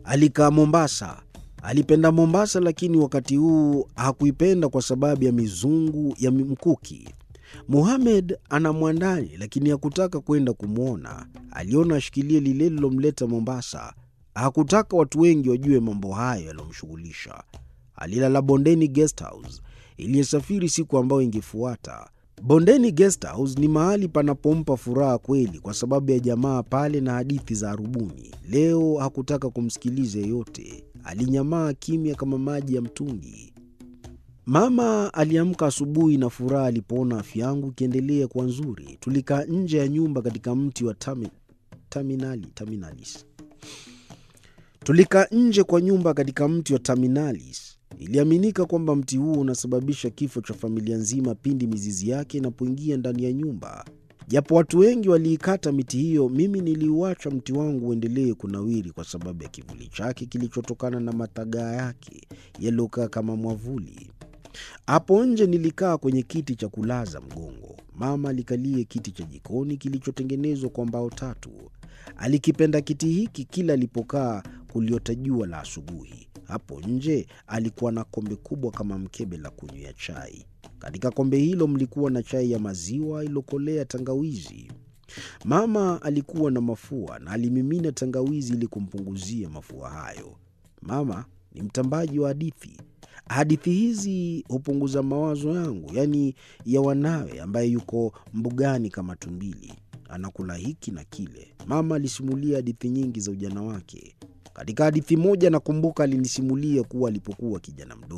Alikaa Mombasa. Alipenda Mombasa, lakini wakati huu hakuipenda kwa sababu ya mizungu ya mkuki. Muhamed ana mwandani, lakini hakutaka kwenda kumwona. Aliona ashikilie lile lilomleta Mombasa. Hakutaka watu wengi wajue mambo hayo yaliyomshughulisha. Alilala Bondeni Guest House iliyosafiri siku ambayo ingefuata. Bondeni Guest House ni mahali panapompa furaha kweli, kwa sababu ya jamaa pale na hadithi za arubuni. Leo hakutaka kumsikiliza yeyote, alinyamaa kimya kama maji ya mtungi. Mama aliamka asubuhi na furaha alipoona afya yangu ikiendelea kuwa nzuri. Tulikaa nje ya nyumba katika mti wa tami, taminali, taminalis. Tulikaa nje kwa nyumba katika mti wa taminalis. Iliaminika kwamba mti huo unasababisha kifo cha familia nzima pindi mizizi yake inapoingia ndani ya nyumba. Japo watu wengi waliikata miti hiyo, mimi niliuacha mti wangu uendelee kunawiri kwa sababu ya kivuli chake kilichotokana na matagaa yake yaliyokaa kama mwavuli. Hapo nje nilikaa kwenye kiti cha kulaza mgongo. Mama alikalie kiti cha jikoni kilichotengenezwa kwa mbao tatu. Alikipenda kiti hiki kila alipokaa kuliota jua la asubuhi. Hapo nje alikuwa na kombe kubwa kama mkebe la kunywea chai. Katika kombe hilo mlikuwa na chai ya maziwa iliyokolea tangawizi. Mama alikuwa na mafua na alimimina tangawizi ili kumpunguzia mafua hayo. Mama ni mtambaji wa hadithi. Hadithi hizi hupunguza mawazo yangu, yaani ya wanawe, ambaye yuko mbugani kama tumbili, anakula hiki na kile. Mama alisimulia hadithi nyingi za ujana wake. Katika hadithi moja nakumbuka alinisimulia kuwa alipokuwa kijana mdogo